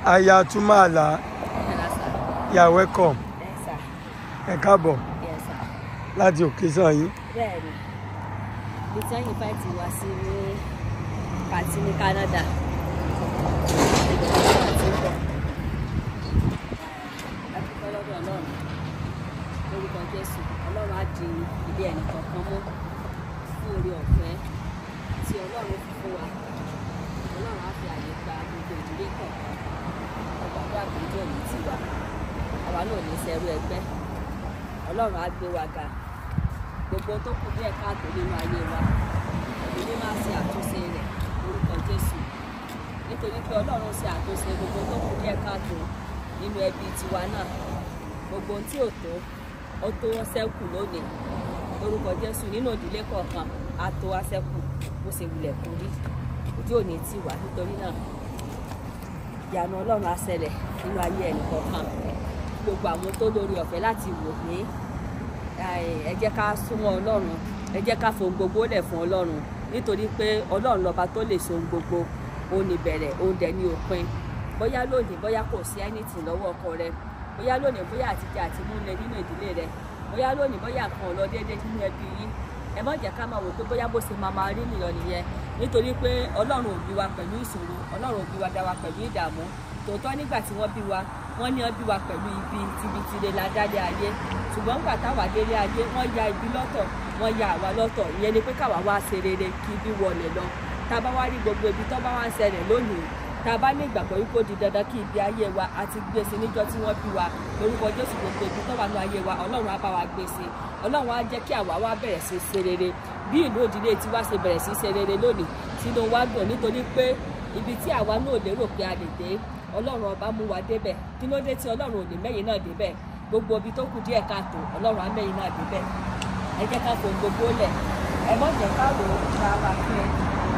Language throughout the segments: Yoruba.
aya Tumala Yes, sir. you are welcome Yes, sir. ẹ káàbọ̀ Yes, sir. láti òkè sàn yín Bẹ́ẹ̀ni, ibi tí wọ́n yìnbọn ti wá sí ní pàtí ní Canada. Ibẹ̀ ni wọ́n ti ń bọ̀. Adúpẹ́ lọ́dọ̀ Ọlọ́run. Lórúkọ Jésù, Ọlọ́run á di ilé ẹnì kọ̀ọ̀kan mú fún oore ọ̀fẹ́ tí Ọlọ́run fi fún wa. Ọlọ́run á fi àyè gba gbogbo ìdílé kọ̀ọ̀kan. Ọgbàdo àgbèjọ ní tiwa. Àwa náà ò ní sẹ́rú ẹgbẹ́. Ọlọ́run á gbé wa ga gbogbo tó kù díẹ̀ káàtó nínú ayé wa èmi máa ṣe àtúnṣe rẹ̀ lórúkọ Jésù nítorí pé Ọlọ́run ṣe àtúnṣe gbogbo tó kù díẹ̀ káàtó nínú ẹbí tiwa náà gbogbo ohun tí ò tó ó tó wọ́n ṣẹ́kù lónìí lórúkọ Jésù nínú ìdílé kọ̀ọ̀kan á tó wá ṣẹ́kù bó ṣe wulẹ̀ kú rí ojú òní tì wá nítorí náà ìyanu Ọlọ́run á ṣẹlẹ̀ nínú ayé ẹnì kọ̀ọ̀kan gbogbo àwọn tó lórí ọ̀fẹ́ láti wò ní ẹ jẹ́ ká súnmọ́ ọlọ́run ẹ jẹ́ ká fohùn gbogbo lẹ̀ fún ọlọ́run nítorí pé ọlọ́run lọ́ba tó lè so ohun gbogbo òun ní bẹ̀rẹ̀ òun dẹ̀ ní òpin bóyá lónìí bóyá kò sí anything lọ́wọ́ ọkọ rẹ bóyá lónìí bóyá àtijọ́ àti múlẹ̀ nínú ìdílé rẹ bóyá lónìí bóyá nǹkan ò lọ déédéé nínú ẹbí yín ẹ má jẹ́ ká máa wò pé bóyá bó ṣe máa máa rí nìyọ nìyẹn nítorí pé ọlọ́run ò bí wa pẹ̀lú ìṣòro ọlọ́run ò bí wa dá wa pẹ̀lú ìdààmú tòótọ́ nígbà tí wọ́n bí wa wọ́n ní wọ́n bí wa pẹ̀lú ibi tibitire la dálé ayé ṣùgbọ́n nígbà táwa délé ayé wọ́n ya ibi lọ́tọ̀ wọ́n ya àwa lọ́tọ̀ ìyẹn ni pé káwa wá ṣe rere kí ibi wọlé lọ tá a bá wá rí gbogbo ibi tó bá wá ń ṣẹlẹ̀ lónìí tá a bá ní ìgbàgbọ́ wípé ó di dandan kí ibi ayé wa àti gbèsè níjọ́ tí wọ́n bí wa lórúkọ Jésù gbogbo ibi tó wà ní ayé wa Ọlọ́run á bá wa gbèsè Ọlọ́run á jẹ́ kí àwa wá bẹ̀rẹ̀ sí ṣe rere bí ìlú òdìlé tiwa ṣe bẹ̀rẹ̀ sí ṣe rere lónìí sínú wa dùn nítorí pé ibi tí àwa náà lérò pé a lè dé ọlọ́run ọba mú wa débẹ̀ kí ló dé tí ọlọ́run ò ní mẹ́yìn náà débẹ̀ gbogbo ibi tó kù díẹ̀ káàtó ọlọ́run á mẹ́yìn náà débẹ̀ ẹ jẹ́ ká fohùn gbogbo lẹ̀ ẹ mọ̀ jẹ́ ká rò ó ra wa fún ẹ.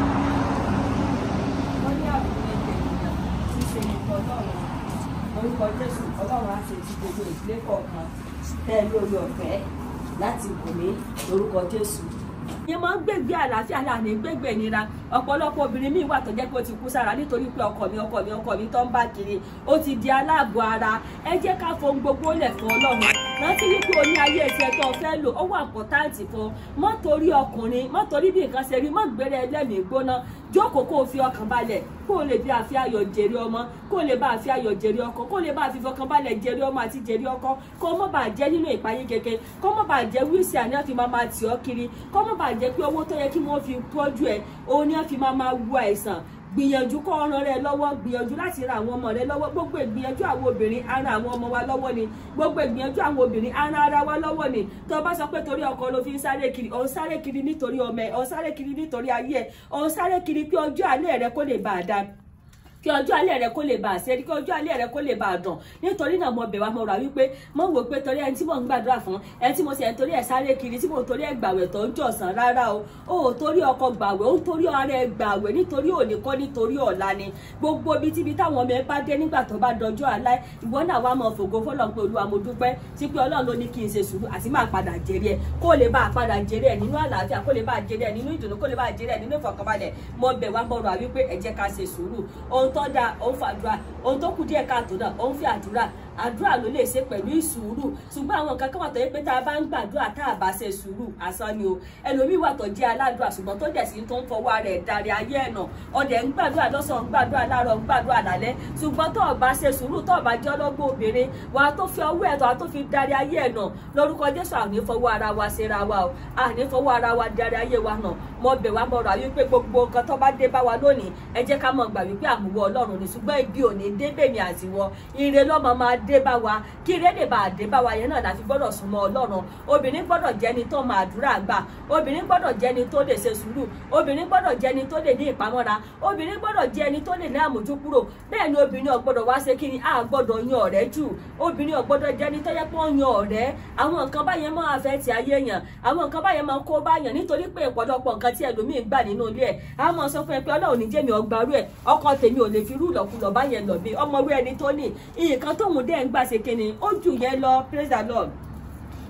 wọ́n ní àbúrò ẹgbẹ́ ènìyàn tí ṣe nǹkan ọlọ́run orúkọ jésù ọlọ́run á ṣe ti gbogbo ìdílé kọ̀ọ̀kan tẹ́ ẹ lórí ọ̀fẹ́ láti wò mí lórúkọ jésù yẹn máa ń gbègbè àlàáfíà láàánú gbègbè ìnira ọ̀pọ̀lọpọ̀ obìnrin míì wà tó jẹ́ pé ó ti kú sára nítorí pé ọkọ mi ọkọ mi ọkọ mi tó ń bá kiri ó ti di aláàbò ara ẹ jẹ́ ká fohùn gbogbo lẹ̀ fún ọlọ́run rántí wípé o ní ayé ẹsẹ̀ tó fẹ́ lò ó wà pọ̀táǹtì fún mọ́ torí ọkùnrin mọ́ torí bí nǹkan ṣe rí mọ́ gbére ẹlẹ́mìí gbóná jókòó kó o fi ọkàn balẹ̀ kó o lè bí àfi ayọ̀ jèrè ọmọ kó o lè bá àfi ayọ̀ jèrè ọkọ kó o lè bá àfi fọkàn balẹ̀ jèrè ọmọ àti jèrè ọkọ kó o mọ̀ bá jẹ́ nínú ìpayín keke kó o mọ̀ bá jẹ́ wíìsì àní àfi máa máa tì ọ́ kiri kó o mọ̀ bá jẹ́ pé owó tó yẹ kí wọ́n fi tọ́jú ẹ̀ òun ni wọ́n fi máa máa wo àìsàn gbìyànjú kọ́ ọ̀ràn rẹ lọ́wọ́ gbìyànjú láti ra àwọn ọmọ rẹ lọ́wọ́ gbogbo ìgbìyànjú àwọn obìnrin ara àwọn ọmọ wa lọ́wọ́ ni gbogbo ìgbìyànjú àwọn obìnrin ara ara wa lọ́wọ́ ni tó o bá sọ pé torí ọkọ ló fi ń sáré kiri ò ń sáré kiri nítorí ọmọ ẹ ò ń sáré kiri nítorí ayé ẹ ò ń sáré kiri pé ọjọ́ alẹ́ rẹ kó lè bá a dáa kí ọjọ́ alẹ́ rẹ kó lè bá a ṣe kí ọjọ́ alẹ́ rẹ kó lè bá a dùn nítorí náà mo bẹ̀ wá mo rà wípé mo wò pé torí ẹni tí mo ń gbàdúrà fún ẹni tí mo sì ẹ̀ torí ẹ̀ sáré kiri tí mo torí ẹ̀ gbàwẹ̀ tó ń jọ̀sán rárá o ó torí ọkọ gbàwẹ̀ ó torí ara ẹ̀ gbàwẹ̀ nítorí òní kọ́ nítorí ọ̀la ni gbogbo ibi tíbi táwọn ọmọ ẹ bá dé nígbà tó bá dọjọ́ alẹ́ ìwọ náà wá mọ fògo fọlọ́n pé olúwa mo dúpẹ́ sí pé ọlọ́run ló ní kí n ṣe sùúrù àti máa padà jèrè ẹ kó lè bá a padà jèrè ẹ nínú àlàáfíà kó lè bá a jèrè ẹ nínú ìdùnnú kó lè bá a jèrè ẹ nínú ìfọ̀kànbalẹ̀ mo bẹ̀ wá mo rà wípé ẹ jẹ́ ká ṣe sùúrù ohun tó dáa òun fà àdúrà ohun tó kù díẹ̀ káàtó náà ó ń fi àdúrà àdúrà ló lè ṣe pẹ̀lú ìsùúrù ṣùgbọ́n àwọn nǹkan kan wà tó yẹ pé tá a bá ń gbàdúrà tá a bá ṣe sùúrù asán ni o ẹlòmíì wà tó jẹ́ aládùúrà ṣùgbọ́n tó dẹ̀ sí tó ń fọwọ́ rẹ̀ darí ayé ẹ̀ náà ọdẹ ń gbàdúrà lọ́sàn ń gbàdúrà láàárọ̀ ń gbàdúrà lálẹ́ ṣùgbọ́n tó o bá ṣe sùúrù tó o bá jẹ́ ọlọ́gbọ́n obìnrin wà á tó fi ọwọ́ ẹ̀ tó a tó fi darí ayé ẹ̀ náà lórúkọ Jésù àní fọwọ́ ara wa ṣera wa o àní fọwọ́ ara wa darí ayé wa náà mo bẹ̀ wá mo rà wípé gbogbo nǹkan tó bá dé bá wa lónìí ẹ jẹ́ ká mọ̀ gbà wípé àmúwọ́ Ọlọ́run ni ṣùgbọ́n ibi ò ní débè ní àtiwọ́ ire lọ́mọ máa dé bá wa kí ire lè bá a dé bá wa yẹn náà láti gbọ́dọ̀ súnmọ́ Ọlọ́run obìnrin gbọ́dọ̀ jẹ́ni tó máa àdúrà gbà obìnrin gbọ́dọ̀ jẹ́ni tó lè ṣe sùúrù obìnrin gbọ́dọ̀ jẹ́ni tó lè ní ìpamọ́ra obìnrin gbọ́dọ̀ jẹ́ni tó lè ní àmójúkúrò bẹ́ẹ̀ ni obìnrin ò gbọ́dọ̀ wá ṣe kí ni a gbọ́dọ̀ yan ọ̀rẹ́ jù obìnrin ò gbọ́dọ̀ jẹ́ni tó yẹ pé ó yan ọ̀rẹ́ àwọn nǹkan báyẹn máa fẹ́ ti ayé yàn àwọn nǹkan báyẹn máa kó báyàn nítorí pé ìpọ̀lọpọ̀ nǹkan tí ẹlòmíì gbà nínú ilé ẹ̀ a máa sọ fún ẹ pé Ọlọ́run ní jẹ́mi ọgbàrú ẹ̀ ọkọ tèmi ò lè fi rú ìlọ̀kulọ̀ báyẹn lọ bí ọmọ orí ẹni tó ní nǹkan tóun dẹ́ ń gbà ṣe kíni ó jù yẹn lọ praise the Lord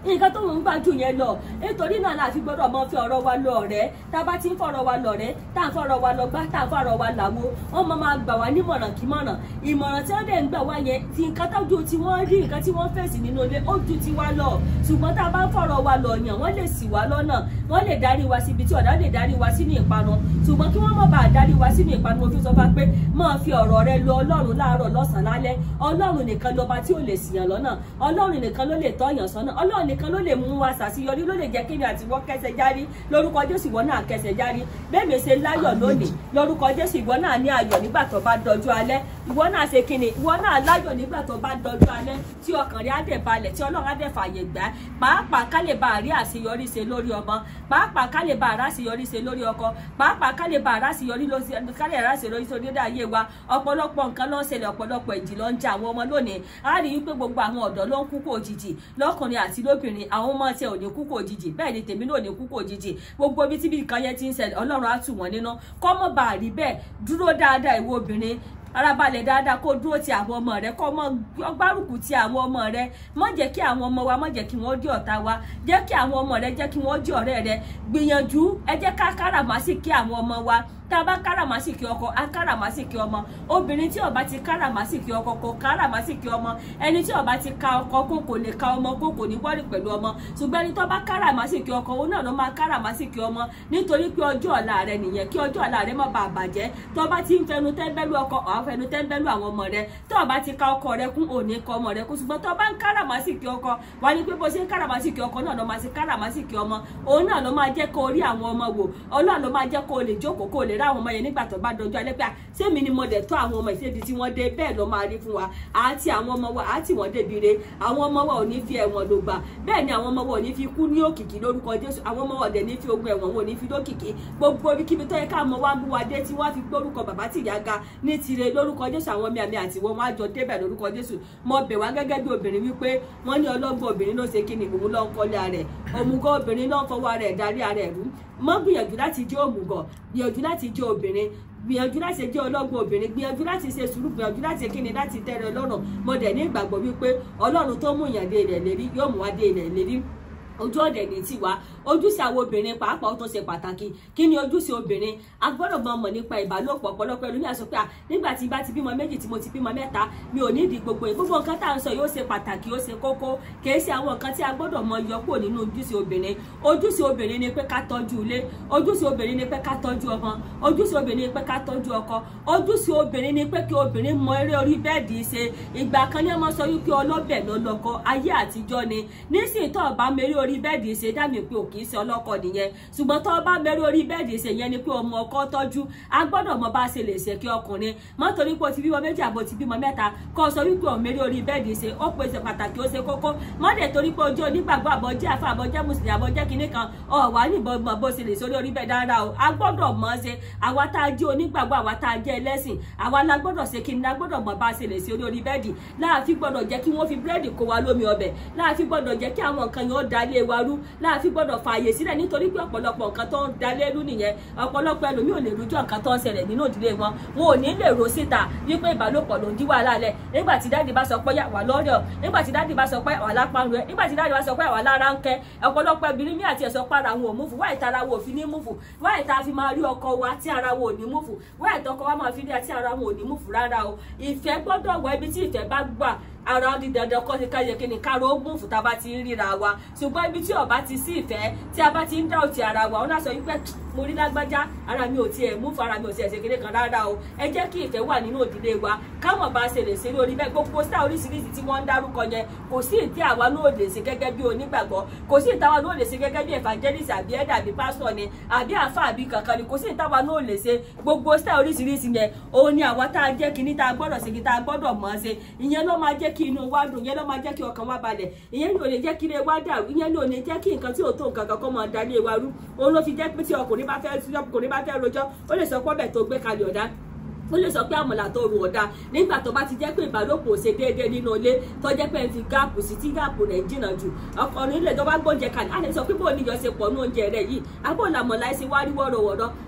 nǹkan tó ń gbà jù yẹn lọ nítorí náà la fi gbọ́dọ̀ mọ fi ọ̀rọ̀ wa lọ ọ̀rẹ́ tá a bá ti ń fọ̀rọ̀ wa lọ ọ̀rẹ́ tá a ń fọ̀rọ̀ wa lọ gbá tá a ń fọ̀rọ̀ wa làwo wọ́n máa máa gbà wá nímọ̀ràn kí mọ̀ràn ìmọ̀ràn tí wọ́n dẹ̀ ń gbà wá yẹn ti nǹkan tójú tí wọ́n rí nǹkan tí wọ́n fèsì nínú ilé ó ju ti wa lọ ṣùgbọ́n tá a bá ń fọ̀rọ̀ wa lọ yàn wọ́n lè ṣì wá lọ́nà wọ́n lè darí wa síbi tí ọ̀dà lè darí wa sínú ìparun ṣùgbọ́n kí wọ́n má bàa darí wa sínú ìparun mo fi sọ fún wa pé máa fi ọ̀rọ̀ rẹ lọ ọlọ́run láàárọ̀ lọ́sàn-án lálẹ́ ọlọ́run nìkan lọ́ba tí ò lè ṣìyàn lọ́nà ọlọ́run nìkan ló lè tọ́yàn sọ́nà ọlọ́run nìkan ló lè mú wa ṣàṣeyọrí ló lè jẹ́ kí ni àtiwọ́ kẹsẹ̀ járí lórúkọ jésù ìwọ náà kẹsẹ̀ járí bẹ́ẹ̀ mi ṣe láyọ̀ lónìí lórúkọ jésù ìwọ náà ní ayọ̀ nígbà tó bá dọjú alẹ́ ìwọ náà ṣe kíni ìwọ náà láyọ̀ nígbà tó bá dọjú alẹ́ tí ọkàn rẹ á dẹ̀ balẹ̀ tí ọlọ́run á dẹ̀ fààyè gbà pàápàá ká lè bá a rí àṣeyọrí ṣe lórí ọmọ pàápàá ká lè bá a ráṣeyọrí ṣe lórí ọkọ pàápàá ká lè bá a ráṣeyọrí ká lè ráṣeyọrí ṣe lórí ayé wa ọ̀pọ̀lọpọ̀ nǹkan ló ń ṣẹlẹ̀ ọ̀pọ̀lọpọ̀ ìjì ló ń jà àwọn ọmọ lónìí á rí i pé gbogbo àwọn ọ̀dọ́ ló ń kú kò òjijì lọ́kùnrin àti lóbìnrin àwọn ọmọ tiẹ̀ ò ní kú kò òjijì bẹ́ẹ̀ ni tèmi náà ò ní kú kò òjijì gbogbo ibi tíbi nǹkan yẹn ti ń ṣẹlẹ̀ ọlọ́run á tù wọ́n nínú kọ́mọ́ bá a rí bẹ́ẹ̀ dúró dáadáa ìwọ obìnrin arabalẹ̀ dáadáa kó dúró ti àwọn ọmọ rẹ kó mọ gbárùkù ti àwọn ọmọ rẹ má jẹ́ kí àwọn ọmọ wa má jẹ́ kí wọ́n di ọ̀tá wa jẹ́ kí àwọn ọmọ rẹ jẹ́ kí wọ́n di ọ̀rẹ́ rẹ gbìyànjú ẹ jẹ́ ká káràmásìkí àwọn ọmọ wa tá a bá káràmásìkí ọkọ á káràmásìkí ọmọ obìnrin tí ó bá ti káràmásìkí ọkọ kò káràmásìkí ọmọ ẹni tí ó bá ti ka ọkọ kó kò lè ka ọmọ kó kò ní wọ́rì pẹ̀lú ọmọ ṣùgbọ́n ẹni tó bá káràmásìkí ọkọ òun náà ló máa káràmásìkí ọmọ nítorí pé ọjọ́ ọ̀la rẹ nìyẹn kí ọjọ́ ọ̀la rẹ má bàa bàjẹ́ tó bá ti ń fẹnu tẹ́ńbẹ́lú ọkọ ọ̀ fẹnu tẹ́ńbẹ́lú àwọn ọmọ rẹ tó o bá ti ka ọkọ rẹ kún òní kọ ọmọ rẹ kún ṣùgbọ́n tó o bá ń káràmásìkí ọkọ wà ní pé bó ṣe ń káràmásìkí ọkọ náà ló máa ṣe káràmásìkí ọmọ òun náà ló máa jẹ́ kó o rí àwọn ọmọ wò ọlọ́run ló máa jẹ́ kó o lè jókòó kó o lè rí àwọn ọmọ yẹn nígbà tó bá dojú alẹ́ pé sẹ́mi ni mo dẹ̀ tọ́ àwọn ọmọ ìṣèdí tí wọ́n dé bẹ́ẹ̀ ló máa rí fún wa àti àwọn ọmọ wa àti wọ́n débi re àwọn ọmọ wa ò ní fi ẹ̀wọ̀n ló gbà bẹ́ẹ̀ ni àwọn ọmọ wa ò ní fi kú ní òkìkí lórúkọ Jésù àwọn ọmọ wa ò dẹ̀ ní fi ogun ẹ̀wọ̀n wọn ò ní fi lókìkí gbogbo ibikíbi tó yẹ ká mọ wá mú wa dé tí wọ́n fi gbórúkọ bàbá tìyá ga ní tire lórúkọ Jésù àwọn mi àmì àti wọn wá jọ débẹ̀ lórúkọ Jésù mo bẹ̀ wá gẹ́gẹ́ bí obìnrin wípé wọ́n ní ọlọ́gbọ́n obìnrin ló ṣe kí ni òun ló ń kọ́lé rẹ̀ òmùgọ̀ obìnrin ló ń fọwọ́ rẹ̀ darí rẹ̀ rú mọ́ gbìyànjú láti jẹ́ òmùgọ̀ gbìyànjú láti jẹ́ obìnrin gbìyànjú láti jẹ́ ọlọ́gbọ́n obìnrin gbìyànjú láti ṣe sùúrù gbìyànjú láti kíni láti tẹ́rẹ lọ́rùn mo dẹ̀ ní ìgbàgbọ́ wípé ọlọ́run tó mú ìyàn dé ilẹ̀ lérí yóò mú wa dé ilẹ̀ lérí ojú ọ̀dẹ̀ ní tiwa ojúṣe àwọn obìnrin pàápàá ó tó ṣe pàtàkì kí ni ojúṣe obìnrin a gbọ́dọ̀ mọ mọ̀ nípa ìbálòpọ̀ ọ̀pọ̀lọpọ̀ ẹlòmíà sọ pé nígbà tí bá ti bímọ méjì tí mo ti bímọ mẹ́ta mi ò nídìí gbogbo yìí gbogbo nǹkan tá à ń sọ yóò ṣe pàtàkì ó ṣe kókó kìí ṣe àwọn nǹkan tí a gbọ́dọ̀ mọ yọ kúrò nínú ojúṣe obìnrin ojúṣe obìnrin ni pé ká tọ́jú ilé ojúṣe obìnrin ni pé ká tọ́jú ọmọ ojúṣe obìnrin ni pé ká tọ́jú ọkọ ojúṣe obìnrin ni pé kí obìnrin mọ eré orí bẹ́ẹ̀dì ṣe ìgbà kan ní ọmọ sọ wípé ọlọ́bẹ̀ ló lọ́kọ ayé àtijọ́ ni nísìnyí tó bá mẹ́rí orí bẹ́ẹ̀dì ṣe dá mi pé ò kì í ṣe ọlọ́kọ nìyẹn ṣùgbọ́n tó bá mẹ́rí orí bẹ́ẹ̀dì ṣe yẹn ni pé ọmọ ọkọ tọ́jú a gbọ́dọ̀ mọ bá ṣe lè ṣe kí ọkùnrin mọ́ torí pé o ti bímọ méjì àbò ti bímọ mẹ́ta kó o sọ wípé ò mẹ́rí orí bẹ́ẹ̀dì ṣe ó pè ṣe pàtàkì ó ṣe kókó mọ́ dẹ̀ torí pé ojú onígbàgbọ́ àbọ̀ jẹ́ àfa àbọ̀ jẹ́ mùsùlùmí àbọ̀ jẹ́ kinní kan ọ̀ wà níbọn mọ̀ bó ṣe lè sórí orí bẹ́ẹ̀ dáadáa o a gbọ́dọ̀ mọ̀ ṣe àwa tá a jẹ́ onígbàgbọ́ àwa tá a jẹ́ ẹlẹ́sìn àwa la gbọ́dọ̀ ṣe kinní la gbọ́dọ̀ mọ̀ bá ṣe lè ṣe orí bẹ́ẹ̀dì láàfin gbọ́dọ̀ jẹ́ kí wọ́n fi búrẹ́dì kó wa lómi ọbẹ̀ láàfin gbọ́dọ̀ jẹ́ kí àwọn nǹkan yẹn ó dalé wa rú láàfin gbọ́dọ̀ fààyè sílẹ̀ nítorí pé ọ̀pọ̀lọpọ̀ nǹkan tó ń dalé rú nìyẹn ọ̀pọ̀lọpọ̀ ẹlòmíì ò lè rújọ́ nǹkan tó ń ṣẹlẹ̀ nínú ìdílé wọn wọn ò ní lè ro síta wípé ìbálòpọ̀ ló ń dí wàhálà lẹ̀ nígbà tí dáàdì bá sọ pé wà lọ́rẹ̀ ọ̀ nígbà tí dáàdì bá sọ pé wà lápárun ẹ̀ nígbà tí dáàdì bá sọ pé wà lára ń kẹ́ ọ̀pọ̀lọpọ̀ obìnrin mi àti ẹ̀sọ́ para wọn ò múfù wáyé tara wọn ò fi ní múfù wáyé tá a fi máa rí ọkọ wa tí ara wọn ò ní múfù wáyé tọkọ wa máa fi rí àti ara wọn ò ní múfù rárá o ìfẹ́ gbọ́dọ̀ wọ ibi tí ìfẹ́ bá gbà ara di dandan kọ́ sí káyẹ kí ni káàró ogun fún tá a bá ti ń ríra wa ṣùgbọ́n ibi tí ọba ti sí ìfẹ́ tí a bá ti ń dá òtí ara wa ó náà sọ wípé mo rí lágbájá ara mi ò tiẹ̀ mú fara mi ò tiẹ̀ ṣe kéde kan rárá o ẹ jẹ́ kí ìfẹ́ wà nínú òdílé wa káwọn bá ṣe lè ṣe lórí bẹ́ẹ̀ gbogbo sáà oríṣiríṣi tí wọ́n ń dárúkọ yẹn kò sí ìdí àwa náà lè ṣe gẹ́gẹ́ bí onígbàgbọ́ kò sí ìtawà náà lè ṣe gẹ́gẹ́ bí evangelist àbí ẹ̀dà àbí pásítọ̀ ni àbí àfa àbí kankan ni kò sí ìtawà náà lè ṣe gbogbo sáà oríṣiríṣi yẹn òun ni àwa tá a jẹ́ kíní tá a gbọ́dọ̀ ṣe kí tá a gbọ́dọ̀ mọ̀ ọ́ ṣe ìyẹn ló máa jẹ́ kí inú wa dùn ìyẹn ló máa jẹ́ kí ọkàn wa balẹ̀ ìyẹn ní ò lè jẹ́ kí ilé wa dàrú ìyẹn ní ò lè jẹ́ kí nǹkan tí ò tó nǹkan kan kó máa da ilé wa rú òun ló fi jẹ́ pé tí ọkùnrin bá fẹ́ tí ọkùnrin bá fẹ́ rojọ́ ó lè sọ pé ọbẹ̀ tó gbé kalẹ̀ ọ̀dá ó lè sọ pé àmọ̀là tó rò ọ̀dà nígbà tó bá ti jẹ́ pé ìbálòpọ̀ ò ṣe déédéé nínú ilé tó jẹ́ pé ń fi gáàpù sí tí gáàpù rẹ̀ jìnnà jù ọkùnrin ilé tó bá gbóúnjẹ kalẹ̀ á lè sọ pé bóun níyọ ṣe pọ̀ ní oúnjẹ rẹ̀ yìí abó làmọ̀lá ẹ̀sìn wá rí wọ́rọ̀wọ́rọ́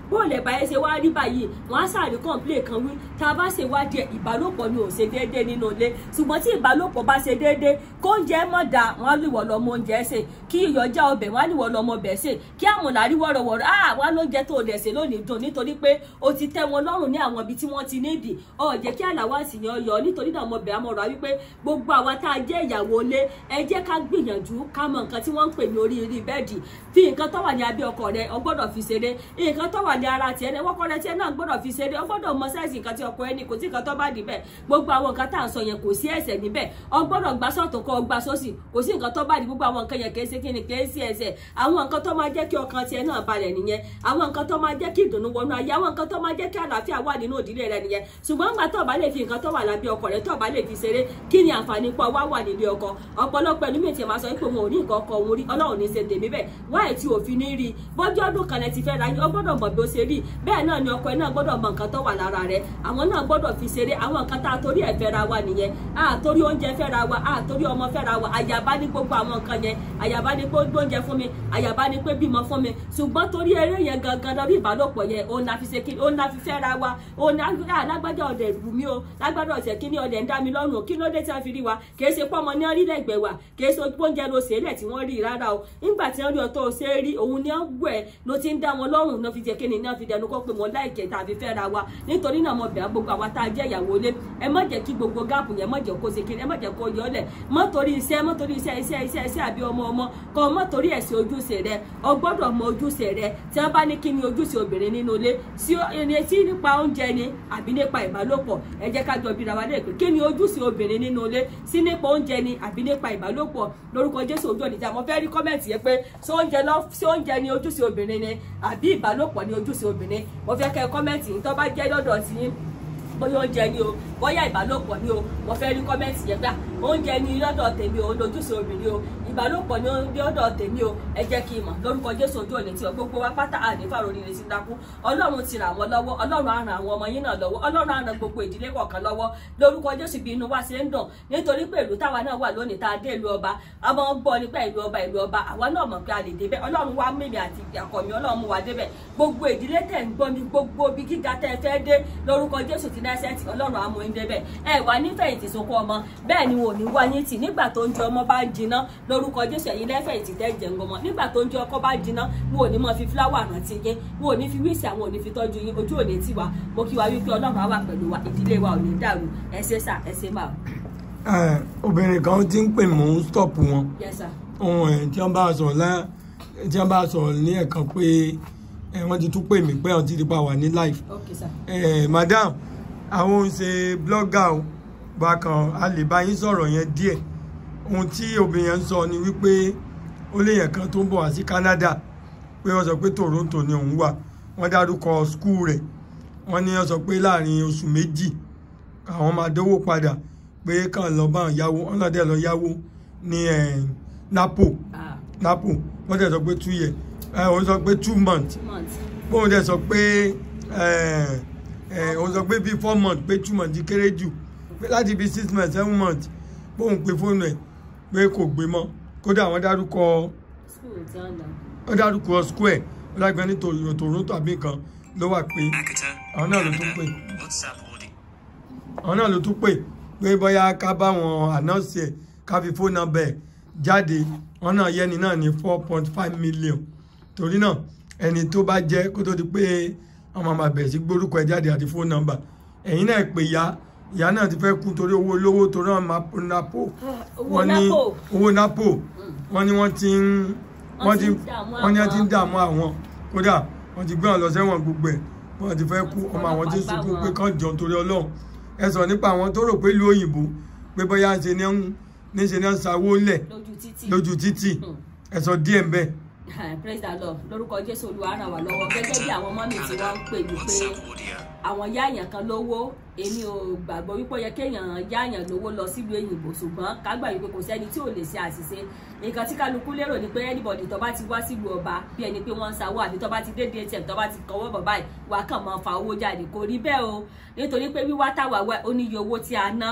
bó lè báyé ṣe wá rí báyìí wọn á sáré kọ́ńplé kan wí tá a bá ṣe wádìí ẹ̀ ìbálòpọ̀ ni ò ṣe déédéé nínú ilé ṣùgbọ́n tí ìbálòpọ̀ bá ṣe déédéé kó oúnjẹ mọ̀ dá wọn á lè wọ̀ lọ́mọ oúnjẹ ṣe kí ìyọjá ọbẹ̀ wọn á lè wọ̀ lọ́mọ ọbẹ̀ ṣe kí àmọ̀là rí wọ́rọ̀wọ́rọ̀ á wá lóúnjẹ tó dẹ̀ ṣe lónìí dùn nítorí pé o ti tẹ́ wọn lọ́rùn ní àwọn ibi tí wọ́n ti nídìí ọ̀ jẹ́ kí àlàwàsì yan yọ nítorí náà mo bẹ̀ àmọ̀ràn wípé gbogbo àwa tá a jẹ́ ìyàwó ilé ẹ jẹ́ ká gbìyànjú ká mọ nǹkan tí wọ́n ń pè ní oríire bẹ́ẹ̀dì fi nǹkan tó wà ní abẹ́ ọkọ rẹ o gbọ́dọ̀ fi ṣeré nǹkan tó wà ní ara tiẹ̀ ní wọ́kọ rẹ tiẹ̀ náà gbọ́dọ̀ fi ṣeré o gbọ́dọ̀ mọ sáìsì nǹkan tí ọkọ ẹni kò sí nǹkan tó bá dì bẹ́ẹ̀ gbogbo àwọn nǹkan tá à ń sọ yẹn kò sí ẹ̀ṣẹ̀ níbẹ̀ o gbọ́dọ̀ gbà sọ́tún kó o gbà sósì kò sí nǹkan tó bá dì gbogbo àwọn nǹkan yẹn kì í ṣe kí ni kì í sí ẹ̀ṣẹ̀ àwọn nǹkan tó máa jẹ́ kí ọkàn tiẹ̀ náà balẹ̀ nìyẹn àwọn nǹkan tó máa jẹ́ kí ìdùnnú wọnú ayé àwọn nǹkan tó máa jẹ́ kí àlàáfíà wà nínú ìdílé rẹ nìyẹn ṣùgbọ́n nígbà tó bá lè fi nǹkan tó wà lábẹ́ ọkọ rẹ tó bá lè fi ṣeré kí ni àǹfààní pọ̀ wá wà nílé ọkọ ọ̀pọ̀lọpọ̀ ẹni mi ti máa sọ pé òun ò ní nǹkan ọkọ òun rí ọlọ́run ní ṣe tèmi bẹ́ẹ̀ wáyé tí òfin ní rí bọ́jú ọdún kan lẹ ti fẹ́ ra yín ọ gbọ́dọ̀ mọ̀ bí ó ṣe rí bẹ́ẹ̀ náà ni ọkọ ẹ náà gbọ́dọ̀ mọ nǹkan tó wà lára rẹ àwọn náà gbọ́dọ̀ fi ṣeré àwọn nǹkan tá a torí ẹ̀ fẹ́ ra wa nìyẹn a torí oúnjẹ fẹ́ ra wa a torí ọmọ fẹ́ ra wa àyàbá ní gbogbo àwọn nǹkan yẹn àyàbá ní pé gbóúnjẹ fún mi àyàbá ní pé bímọ fún mi ṣùgbọ́n torí eré yẹn gangan lórí ìbálòpọ̀ yẹn òun la fi ṣe kí òun la fi fẹ́ ra wa òun lágbájá ọ̀dẹ̀ lù mí o lágbájá ọ̀sẹ̀ kí ni ọ̀dẹ̀ ń dá mi lọ́rùn kí ló dé tí wọ́n fi rí wa kì í ṣe pọ́mọ ní orílẹ̀-ègbè wa kì í ṣe oúnjẹ ló ṣe é lẹ̀ tí wọ́n rí rárá o nígbà tí wọ́n rí ọtọ́ ṣe é rí òun ni wọ́n wẹ̀ ló ti ń dá wọn lọ́rùn náà fi jẹ́ kíni náà fi dẹnu kọ́ pé wọ́n láìkẹ́ tàbí fẹ́ ra wa nítorí náà mo bẹ̀ gbogbo àwa tá a jẹ́ ìyàwó ilé ẹ má jẹ́ kí gbogbo gáàpù yẹn má jẹ́ kó ṣe kíni ẹ má jẹ́ kó yọ ọ́lẹ̀ má torí iṣẹ́ má torí iṣẹ́ iṣẹ́ iṣẹ́ iṣẹ́ àbí ọmọ ọmọ kọ́ má torí ẹ̀sìn ojúṣe rẹ o gbọ́dọ̀ mọ ojúṣe rẹ tí wọ́n bá ní kí ni ojúṣe obìnrin nínú ilé sí ẹni tí nípa oúnjẹ ni àbí nípa ìbálòpọ̀ ẹ jẹ́ ká jọ bíra wa lè pé kí ni ojúṣe obìnrin nínú ilé sí nípa oúnjẹ ni àbí nípa ìbálòpọ̀ lórúkọ Jésù ojú ọ̀nìjà mo fẹ́ rí kọ́mẹ̀ntì yẹn pé ṣé oúnjẹ lọ ṣé oúnjẹ ni ojúṣe obìnrin ni àbí ìbálòpọ̀ ni ojúṣe obìnrin mo fẹ́ kẹ́ kọ́mẹ̀ntì yìí tó bá jẹ́ lọ́dọ̀ sí yín bóyá oúnjẹ ni o bóyá ìbálòpọ̀ ni o mo fẹ́ rí kọ́mẹ́ǹtì yẹn gbà oúnjẹ ni lọ́dọ̀ tèmi o lójúṣe obìnrin o ìbálòpọ̀ ni lọ́dọ̀ tèmi o ẹ jẹ́ kí n mọ̀ lórúkọ Jésù ojú òní tí o gbogbo wa pátá àdéfà lórí rẹ̀ sí dákú Ọlọ́run ti ràn wọ́n lọ́wọ́ Ọlọ́run á ràn àwọn ọmọ yín náà lọ́wọ́ Ọlọ́run á ràn gbogbo ìdílé kọ̀ọ̀kan lọ́wọ́ lórúkọ Jésù bí inú wa ṣe ń dùn nítorí pé ìlú táwa náà wà lónìí tá a dé ìlú ọba a máa ń gbọ́ nípa ìlú ọba ìlú ọba àwa náà mọ̀ pé a lè débẹ̀ Ọlọ́run wá mímì àti àkọ́mí Ọlọ́run mú wa débẹ̀ gbogbo ìdílé tẹ̀ ń gbọ́ mi gbogbo ibi gíga tẹ́ ẹ fẹ́ dé lórúkọ Jésù ti náà ṣẹ́ẹ̀tì Ọlọ́run á mú yín débẹ̀ ẹ wà nífẹ̀yìntì sunkún ọmọ bẹ́ẹ̀ ni wọn ò ní wá yín tì nígbà tó ń jẹ ọmọ bá ń jiná lórúkọ Jésù ẹ̀yin lẹ́fẹ̀yìntì tẹ́ jẹ̀ ń gbọmọ nígbà tó ń jẹ ọkọ bá jiná wọn ò ní mọ fi fúláwà rántí yín wọn ò ní fi wíìsì àwọn ò ní fi tọ́jú yín ojú ò ní tì wá mo kí wa wípé Ọlọ́run á wà pẹ̀lú wa ìdílé wa ò ní dàrú ẹ ṣe sà ẹ ṣe máa. obìnrin kan ti ń pè mò ń stop wọn yes sir ohun ẹ̀ tí wọ́n bá sọ̀rọ̀ lá tí wọ́n bá sọ̀rọ̀ ní ẹ̀kan pé ẹ̀ wọ́n ti tún pè mí pé ọtí ti pa wà ní live okay sir Eh, madam àwọn ń ṣe blogger o bákan a lè bá yín sọ̀rọ̀ yẹn díẹ̀ ohun tí obìnrin yẹn ń sọ ni wípé ó léèyàn kan tó ń bọ̀ wá sí Canada pé wọ́n sọ pé Toronto ni òun wà wọ́n dárúkọ skul rẹ̀ wọ́n ní wọ́n sọ pé láàrin oṣù méjì àwọn máa dówó padà pé kàn lọ bá yáwó wọ́n náà dẹ̀ lọ yáwó ní eh, Napo ah Napo wọ́n dẹ̀ sọ pé two years ẹ̀ wọ́n sọ pé two months two months bóun dẹ̀ sọ pé ẹ̀ ẹ̀ òun sọ pé bíi four months pé two months kéré jù pé láti bíi six months seven months bóun pe fóònù ẹ̀ pé kò gbé mọ́ kódà wọ́n dárúkọ school ti ń lọ wọ́n dárúkọ square wọ́n dàgbẹ́ ní Toro- Toronto àbí nǹkan ló wà pé Akita, àwọn náà ló tún pè WhatsApp audio. àwọn náà ló tún pè pé bóyá ká bá wọn ànáǹsì ẹ̀ ká fi fóònù nọ́mbà ẹ̀ jáde wọn náà yẹni náà ní four point five million torí náà ẹni tó bá jẹ́ kó tó di pé wọ́n máa máa bẹ̀rẹ̀ sí gbórúkọ ẹ̀ jáde àti fóònù nọ́mbà ẹ̀yin náà pè ya ìyá náà ti fẹ́ kú torí owó olówó torí wọn máa po napo owó wọ́n ní Napo. owó napo wọ́n ní wọ́n ti ń wọ́n ti wọ́n ní wọ́n ti ń dààmú àwọn kódà wọ́n ti gbé wọn lọ sẹ́wọ̀n gbogbo ẹ̀ wọ́n ti fẹ́ kú ọmọ àwọn tí ń sunkún pé kán jọ torí ọlọ́run ẹ sọ nípa àwọn tó rò pé ìlú òyìnbó pé bóyá ṣe ní ń ní ṣe ní ń sawó lẹ̀ lójú títì lójú títì ẹ sọ díẹ̀ ń bẹ́ẹ̀. praise the lord lórúkọ jésù olúwa ràn wá lọ́wọ́ gẹ́gẹ́ bí àwọn mọ́mì tí wọ́n ń pè mí pé WhatsApp audio. àwọn yáàyàn kan lówó èmi ò gbàgbọ́ wípé ó yẹ kéèyàn yáàyàn lówó lọ sílùú èyìnbó ṣùgbọ́n ká gbà wípé kò sẹ́ni tí ò lè ṣe àṣìṣe nǹkan tí kálukú lérò ni pé anybody tó bá ti wá sílùú ọba bí ẹni pé wọ́n ń sanwó àbí tó bá ti dé dtm tó bá ti kọwọ́ bọ̀ báyìí wàá kàn máa fa owó jáde kò rí bẹ́ẹ̀ o nítorí pé wíwá táwa wá ó níye owó tí a ná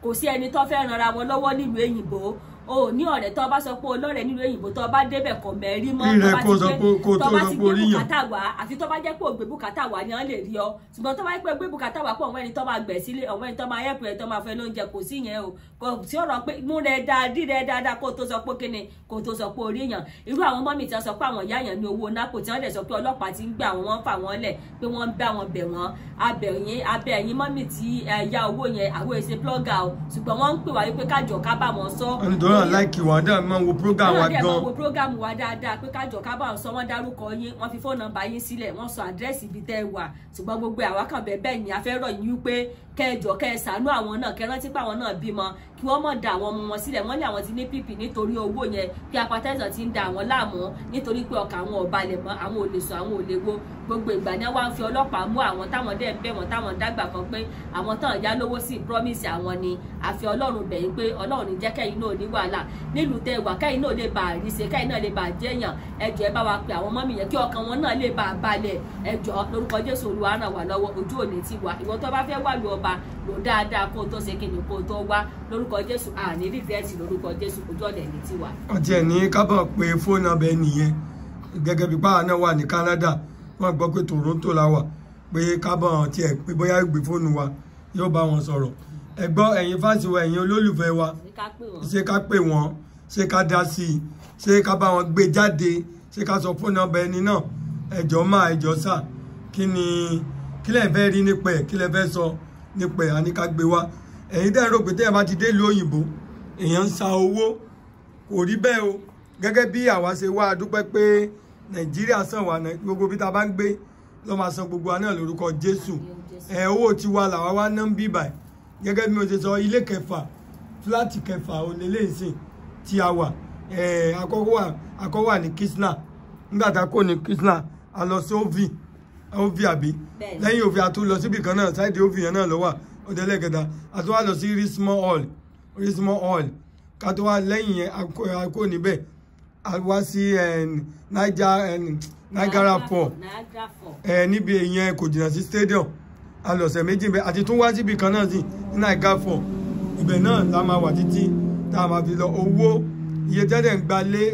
kò sí ẹni tó fẹ́ ranra wọn lọ́wọ́ nílùú èyìnbó o ní ọ̀rẹ́ tó bá sọ pé olóòrẹ́ nílùú èyìnbó tó bá débẹ̀ kọ̀ mẹ́rí mọ́ Rí rẹ tó bá kó ti sọ gbé- pé- kó tó tó bá sọ ti pé gbé orí yàn. bùkátà wá àfi tó bá jẹ́ pé ògbé bùkátà wá ni wọ́n lè rí ọ ṣùgbọ́n tó bá jẹ́ pé gbé bùkátà wá pọ̀ ọ̀wọ́n ẹni tó máa gbẹ̀ sílé ọ̀wọ́n ẹni tó máa yẹ̀pù ẹ̀ tó máa fẹ́ lóúnjẹ kò sí yẹn o kò sí ọ̀rọ̀ pé mú rẹ dáa dí rẹ dáadáa kó tó sọ pé kíni kó tó sọ pé orí yàn irú àwọn mọ́mì tí wọ́n sọ pé àwọn ìyá yẹn ní owó nápò tí wọ́n dẹ̀ sọ pé ọlọ́pàá ti ń gbé àwọn wọn fà wọ́n lẹ̀ pé wọ́n ń bá wọn bẹ̀ wọ́n abẹ̀yìn abẹ̀yìn mọ́mì tí ẹ ya owó yẹn àwọn èsè blọ́gà o ṣùgbọ́n wọ́n ń pè wá wípé kájọ ká bá wọn sọ nítorí àwọn láìkì wà dáa máa wo program wa náà dẹ̀ máa gan wo prógámù wa dáadáa pé kájọ ká bá wọn sọ wọ́n dárúkọ yín wọ́n fi fóònù nọ́mbà yín sílẹ̀ wọ́n sọ àdírẹ́sì ibi tẹ́ ẹ wà ṣùgbọ́n gbogbo àwa kan bẹ́ẹ̀ bẹ́ẹ̀ ni a fẹ́ rọ̀ yín wípé kẹjọ kẹ ṣàánú àwọn náà kẹ rántí pé àwọn náà bímọ kí wọ́n mọ̀ da àwọn ọmọ wọn sílẹ̀ wọ́n ní àwọn ti ní pp nítorí owó yẹn pé apatẹ́sán ti ń da àwọn láàmú nítorí pé ọkàn àwọn ò balẹ̀ mọ́ àwọn ò lè sùn àwọn ò lè wo gbogbo ìgbà ni wọ́n á fi ọlọ́pàá mú àwọn táwọn dẹ̀ ń bẹ̀ wọ́n táwọn dàgbà kan pé àwọn tán ìyá lówó sí promise àwọn ni àfi ọlọ́run bẹ̀yìn pé ọlọ́run ní jẹ́ kẹ́yìn náà ní wàhálà nílùú tẹ wà kẹ́yìn náà lè bá àríṣe kẹ́yìn náà lè bá jẹ́yàn ẹjọ́ ẹ bá wa pe àwọn mọ́mì yẹn kí ọkàn wọn náà lè bá a balẹ̀ ẹjọ́ lórúkọ jésù olúwa ràn wá lọ́wọ́ ojú òní ti wà ìwọ tó bá fẹ́ wà lù ọba lò dáadáa kó o tó ṣe kíni kó o tó wá lórúkọ jésù àní rìgírẹ́tì lórúkọ jésù ojú ọ̀lẹ̀ ní ti wà. ọtí ẹ̀ ní kábọ̀ pé fóònù abẹ nìyẹn gẹ́gẹ́ bí báwa náà wà ní Canada wọ́n gbọ́ pé Toronto la wà pé kábọ̀ tiẹ̀ pé bóyá gbé fóònù wa yóò bá wọn sọ̀rọ̀ ẹ gbọ́ ẹ̀yin fásitì wa ẹ̀yin olólùfẹ́ wa ní ká pè wọ́n. ṣé ká pè wọ́n ṣé ká dá sí i ṣé ká bá wọn gbé jáde ṣé ká sọ fóònù ọbẹ̀ ẹni náà ẹjọ́ máa ẹjọ́ sà kí ni kí lẹ fẹ́ rí nípa ẹ̀ kí lẹ fẹ́ sọ nípa ẹ̀ àní ká gbé wá ẹ̀yin tẹ́ ẹ rò pé tẹ́ ẹ bá ti dé ìlú òyìnbó èèyàn ń sa owó kò rí bẹ́ẹ̀ o gẹ́gẹ́ bí àwa ṣe wá a dúpẹ́ pé nàìjíríà sàn wà Nàì- gbogbo bí ta bá ń gbé ló máa san gbogbo wa náà lórúkọ jésù ẹ owó tiwa làwa wá ná ń bí báyìí gẹ́gẹ́ bí mo ṣe sọ ilé kẹfà fúláàtì kẹfà òlélẹ́ ìsìn tí a wà ẹ àkọ́kọ́ wà àkọ́kọ́ wà ní kisna nígbà tá a kò ní kisna a lọ sí ovi ovi àbí Bẹ́ẹ̀ni. lẹ́yìn òfin a tún lọ síbi kan náà sáìdì ovi yẹn náà ló wà ó dé lẹ́kẹta a tún wá lọ sí rismore hall rismore hall ká tó wá lẹ́yìn yẹn a kó- a kó níbẹ̀ a wá sí eh, niger eh, niagara fall Niagara Fall. ẹ níbi ìyẹn kò jìnnà sí stadium alọ̀sẹ̀ méjì bẹ́ẹ̀ àti tún wá síbi kan náà sí ní naija fọ̀ ibẹ̀ náà la máa wà títí tá a máa fi lọ owó iye tẹ́lẹ̀ ń gba lé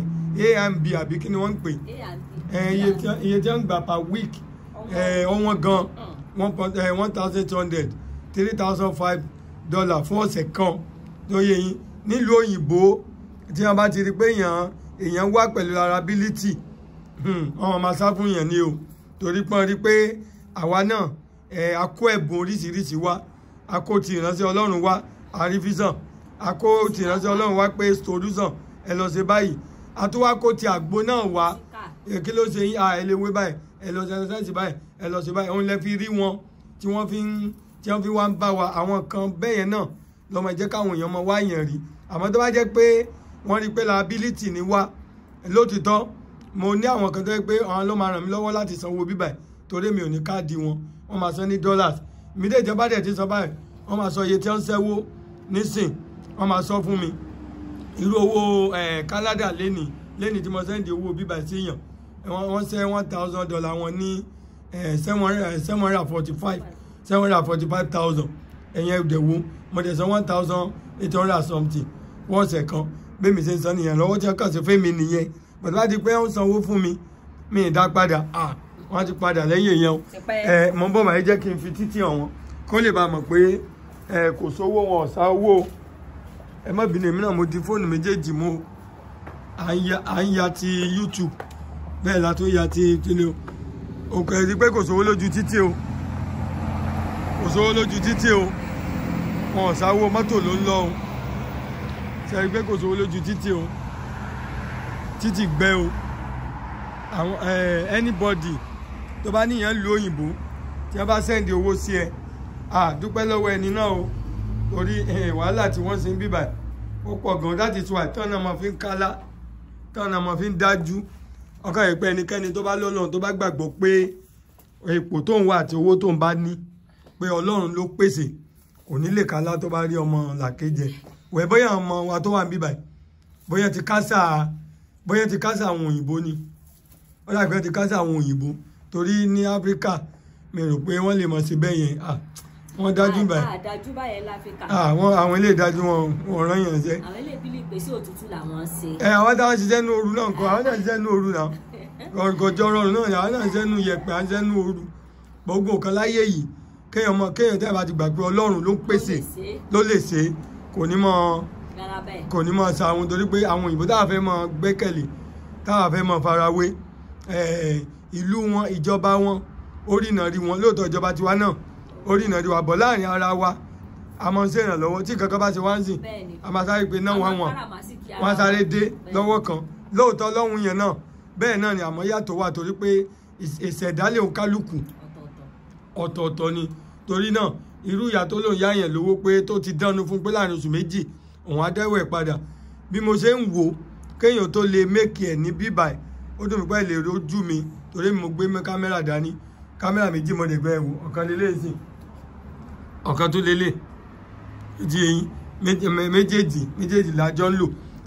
ẹ, amb àbí kí ni wọ́n ń pè A and B. ẹ, iye tí- iye tí wọ́n ń gbà per week ẹ, ọ̀wọ́n gan one point ẹ, one thousand two hundred three thousand five dollar fún ọ̀sẹ̀ kan lóye yín nílùú òyìnbó tí wọ́n bá ti rí pé èèyàn èèyàn wá pẹ̀lú liability ọmọ máa sá fún yẹn ni o torí pọ́n rí pé àwa náà ẹ̀ a kó ẹ̀bùn oríṣiríṣi wá a kó ti ìránṣẹ́ ọlọ́run wá àrífísàn a kó ti ìránṣẹ́ ọlọ́run wá pé solution ẹ lọ ṣe báyìí a tún wá kó ti àgbo náà wá ẹ kí ló ṣe yín à ẹ lè wé báyìí ẹ lọ ṣe ẹsẹ̀sì báyìí ẹ lọ ṣe báyìí òun lẹ fi rí wọn tí wọ́n fi ń tí wọ́n fi wá ń bá wa àwọn kan bẹ́ẹ̀ yẹn náà lọ́mọ jẹ́ káwọn èèyàn mọ wá yẹn rí àmọ́ tó bá jẹ́ pé wọ́n rí pé liability ni wá lótìtọ́ mo ní àwọn kan tó yẹ pé àwọn ló máa ràn mí lọ́wọ́ láti sanwó bíbà ẹ̀ torí mi ò ní káàdì wọn wọ́n máa san ní dollars mi dé ìjọba dẹ̀ ti sọ báyìí wọ́n máa sọ iye tí wọ́n ń ṣẹ́wó nísìn wọ́n máa sọ fún mi irú owó eh, Canada lẹ́nì lẹ́nì tí mo sẹ́ndì owó bíbà sí yàn wọ́n wọ́n ṣẹ́ one thousand dollar wọn ní seven hundred and forty five seven hundred and forty five thousand ẹ̀yẹn ìdẹ̀wò mo dẹ̀ san one thousand eight hundred and something wọ́n ọ̀sẹ̀ kan bẹ́ẹ̀ mi ṣe ń san nìyẹn lọ́wọ́ tí wọ́n kàn sí fún mi nìyẹn bàtà bá ti pé wọ́n sanwó fún mi mi ì dá padà ah wọ́n ti padà lẹ́yìn èèyàn o Tipẹ́. ẹ mo ń bọ̀ máa jẹ́ kí n fi títí hàn wọ́n kó lè bá a mọ̀ pé ẹ kò sówó wọn ọ̀sá owó o ẹ má bínú èmi náà mo di fóònù méjèèjì mú à ń ya à ń ya ti YouTube bẹ́ẹ̀ la tó ya ti kíni o òkè ẹ̀rí pé kò sówó lójú títì o kò sówó lójú títì o wọn ọ̀sáwó mọ́tò ló ń lọ o ṣẹ̀rí pé kò sówó lójú títì o títì gbẹ o àwọn ẹ anybody tó bá níyàn lu òyìnbó tí wọ́n bá sẹ́ndì owó sí ẹ à dúpẹ́ lọ́wọ́ ẹni náà o torí eh, wàhálà tí wọ́n ṣe ń bíbà ó pọ̀ gan láti tún àìtọ́ náà máa fi ń kálá tọ́ náà máa fi ń dájú ọkàn yìí pé ẹnikẹ́ni tó bá lọ́lọ́run tó bá gbàgbọ́ pé ipò tó ń wà àti owó tó ń bá ní pé ọlọ́run ló pèsè kò ní lè kálá tó bá rí ọmọ làkejì wẹ̀ bóyá ọmọ wa tó wà ń bíbà bóyá ti kásà bóyá ti kásà àwọn òyìnbó ni ó dàgbé ti kásà àwọn òyìnbó torí ní áfíríkà mi rò pé wọ́n lè mọ̀ sí bẹ́ẹ̀ yẹn ah wọ́n dájú báyìí àdájú báyẹn la fi kà àwọn àwọn ilé ìdájú wọn wọn rán yàn jẹ àwọn ilé ìbílẹ̀ ìgbésí òtútù làwọn ń ṣe ẹ àwọn táwọn ṣiṣẹ́ ní ooru náà kọ́ àwọn náà ṣiṣẹ́ ní ooru náà ọ̀gọ̀jọ́ rọrùn náà àwọn náà ṣiṣẹ́ ní yẹ̀pẹ̀ àwọn ṣiṣẹ́ ní ooru gbogbo nǹkan láyé yìí kéèyàn mọ kéèyàn tẹ́ bá ti gbà pé ọlọ́run ló ń pèsè ló lè ṣe kò ní mọ rárá bẹ́ẹ̀ kò ní mọ sa àwọn torí pé àwọn òyìnbó táwa fẹ́ mọ gbẹ́kẹ̀lé táwa fẹ́ mọ farawé eh, ìlú wọn ìjọba wọn orí ìnà rí wọn lóòótọ́ ìjọba tiwa náà orí ìnà rí wa bọ̀ láàrin ara wa a mọ̀ ń ṣèrànlọ́wọ́ tí kankan bá ti wá ń sìn bẹ́ẹ̀ ni a máa sáré pé náà wọ́n wọ̀n káràmásìkì ara wọ́n á sáré dé Bẹ́ẹ̀. lọ́wọ́ kan lóòótọ́ lọ́hùn yẹn náà bẹ́ẹ̀ náà ni àmọ́ yàtọ̀ wà torí pé ìs- ìṣẹ̀dálẹ̀ òǹkálùkù ọ̀tọ̀ọ̀tọ̀ ọ̀tọ̀ọ̀tọ̀ ni torí náà irú ìyá tó lòun yá yẹn lówó pé tó ti dánu fún pé láàrin oṣù méjì òun á dẹ́wọ̀ ẹ̀ padà bí mo ṣe ń wò ó kéèyàn tó lè mékì ẹ̀ ní bíbà ẹ̀ ó dùn mí pé lè rojú mi torí mo gbé mẹ́ kámẹ́rà dání kámẹ́rà méjì mo lè gbẹ ẹ̀wò ọ̀kan lélẹ̀ sìn ọ̀kan tó lélẹ̀ ìdí eyín méje- mé- méjèèjì méjèèjì lájọ ń lò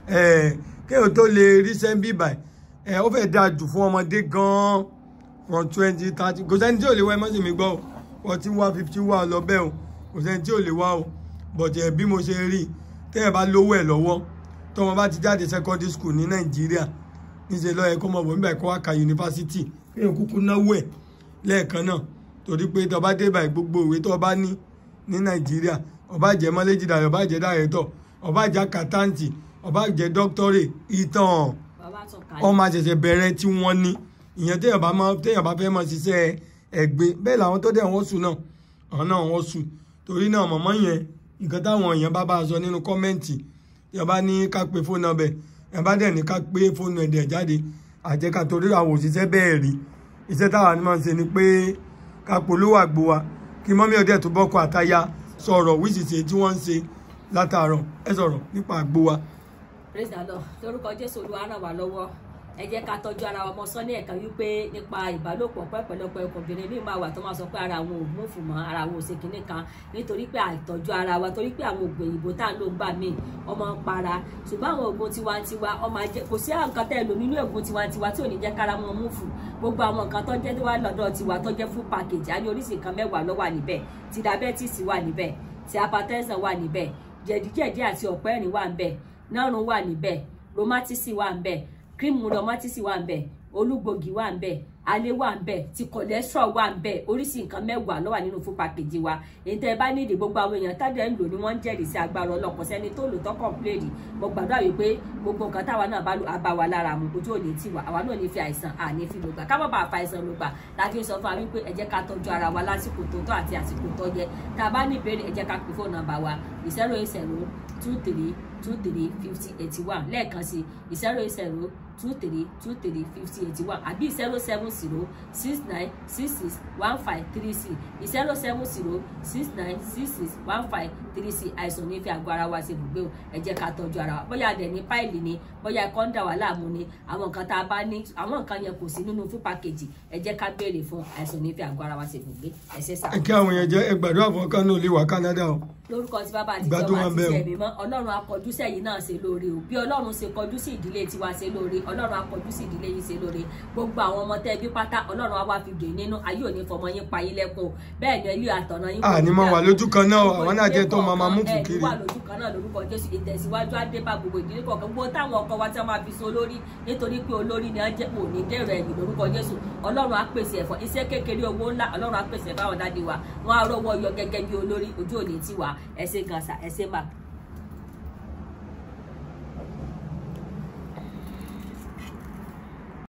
ẹ̀ kéèyàn tó lè ríṣẹ́ bíbà ẹ̀ ó fẹ́ dáa jù fún ọmọdé gan-an from twenty thirty kò sẹ́ni tí ò lè wá ẹ má sì mí gbọ́ o forty one fifty one lọ bẹ́ẹ̀ o kò sẹ́ni tí ò lè wá o but ẹ̀ bí mo ṣe rí i tẹ́yẹ̀ bá lówó ẹ̀ lọ́wọ́ tọ́mọ bá ti jáde secondary school ní nàìjíríà níṣẹ́ lọ́yẹ̀ kó mọ̀ bọ̀ nígbà kó wá ka yunifásitì kéèyàn kúkú náwó ẹ̀ lẹ́ẹ̀kan náà torí pé tó bá dé báyìí gbogbo ìwé tó bá ní ní nàìjíríà ó bá jẹ́ mọ́lẹ́jì dàrẹ́ ó bá jẹ́ dàrẹ́tọ̀ ó bá jẹ́ àkàtàǹtì ó bá jẹ́ dọ́kítọ́rẹ̀ ìtàn bàbá tún kà wọ́n máa ṣẹ̀ṣẹ̀ bẹ̀rẹ̀ tí wọ́n ní ìyẹn téèyàn bá máa téèyàn bá fẹ́ máa ṣiṣẹ́ ẹ̀gbin bẹ́ẹ̀ làwọn tó dẹ̀ wọ́n sùn náà àwọn náà wọ́n sùn torí náà mọ̀mọ́ yẹn nǹkan táwọn èèyàn bá bá a sọ nínú kọ́mẹ́ǹtì yẹn bá ní ká pe fóònù ọbẹ̀ yẹn bá dẹ̀ ní ká pé fóònù ẹ̀dẹ̀ jáde àjẹká torí àwọn òṣìṣẹ́ bẹ́ẹ̀ rí iṣẹ́ táwa ni máa ń ṣe ni pé ká polówó àgbo wa kí mọ́mí ọdẹ tó bọ́kọ àtaya sọ̀rọ̀ wíṣìṣe tí wọ́n ń ṣe látàárọ̀ ẹ sọ̀rọ̀ nípa àgbo wa praise the lord lórúkọ jésù olúwa ràn wá lọ́wọ́ ẹ jẹ́ ká tọ́jú ara wa mọ sọ ní ẹ̀ka wípé nípa ìbálòpọ̀ pẹ́pẹ́lọpẹ́ ọkùnrin ní máa wà tó máa sọ pé ara àwọn ò múfù mọ́ ara àwọn ò ṣe kinní kan nítorí pé àìtọ́jú ara wa torí pé àwọn oògùn òyìnbó tá à ń lò ń gbà míì ọmọ ń para ṣùgbọ́n àwọn oògùn tiwantiwa ọmọ ajẹ́ kò sí nǹkan tẹ́ ẹ lò nínú oògùn tiwantiwa tí ò ní jẹ́ kára wọn múfù gbogbo àwọn nǹkan tó jẹ́ wá lọ́dọ̀ tiwa tó jẹ́ full package á ní oríṣi nǹkan mẹ́wàá ló wà níbẹ̀ ti diabetes wà níbẹ̀ ti hypertension wà níbẹ̀ jẹ̀díjẹ̀dí àti ọ̀pẹ́ ẹ̀rín wà níbẹ̀ nárùn wà níbẹ̀ romatisi wà níbẹ̀ kírímù romatisi wà níbẹ̀ olúgbògì wà níbẹ̀ alẹ́ wà níbẹ̀ ti cholesterol wà níbẹ̀ oríṣi nǹkan mẹ́wàá ló wà nínú fún pàkejì wa èyí tẹ́ ẹ bá nídìí gbogbo àwọn èèyàn tádẹ ń lò ní wọ́n ń jẹ́rìí sí agbára ọlọ́pọ̀ sẹ́ni tó lò tó kọ̀ǹpléèdì mo gbàdúrà wípé gbogbo nǹkan táwa náà bá lò á bá wa lára mu ojú òní tiwa àwa náà ní fi àìsàn àní fi lògbà ká má bàa fa àìsàn lògbà láti sọ fún wa wípé ẹ jẹ́ ká tọ́jú ara wa lásìkò tó tọ́ àti àsìkò tó yẹ tá a bá ní ìbéèrè ẹ jẹ́ ká pè fóònù nọ́mbà wa zero eight zero two three two three fifty eighty one lẹ́ẹ̀kan sí zero eight zero two three two three fifty eighty one àbí zero seven zero six nine six six one five three six zero seven zero six nine six six one five three six àìsàn ní fi àgọ́ ara wa ṣe ibùgbé o ẹ jẹ́ ká tọ́jú ara wa bóyá adẹ̀ ní páìlì ni bóyá ẹ̀kọ́ ń dà wá láàmú ni àwọn nǹkan tá a bá ní àwọn nǹkan yẹn kò sí nínú fún pàkejì ẹ jẹ́ ká béèrè fún àìsàn ní fi àgọ́ ara wa ṣe ibùgbé ẹ ṣe sá. ẹ kí àwọn èèyàn jẹ ẹ gbàdúrà fún ọkàn náà lè wá Canada o lórúkọ tí bàbá àti Gbádùn ìjọba wọn àti bẹ́ẹ̀ o. ìṣẹ́ mi mọ́ ọlọ́run akọjú sẹ́yìn náà ṣe lóore o bí ọlọ́run ṣe kọjú sí ìdílé tiwa ṣe lóore ọlọ́run akọjú sí ìdílé yìí ṣe lóore gbogbo àwọn ọmọ tẹ́ bí pátá ọlọ́run á wá fi dè nínú ayé òní fọmọ yín pa yín lẹ́kùn o bẹ́ẹ̀ ni ilé àtọ̀nà yín À, ní máa wà lójú kan náà o, àwọn náà jẹ́ tó máa máa mú ẹ̀ fùkiri. ní wà lójú kan náà lórúkọ jésù ìtẹ̀síwájú á dé bá gbogbo ìdílé kọ̀ọ̀kan gbogbo táwọn ọkọ wa tí wọ́n máa fi so olórí nítorí pé olórí ni wọ́n jẹ́ kò ní dèrò ẹ̀yìn lórúkọ jésù ọlọ́run á pèsè ẹ̀fọ́ iṣẹ́ kékeré owó ńlá ọlọ́run á pèsè fáwọn dáadé wa wọ́n á rówó yọ gẹ́gẹ́ bí olórí ojú òní tiwa ẹ ṣé gan sa ẹ ṣé mà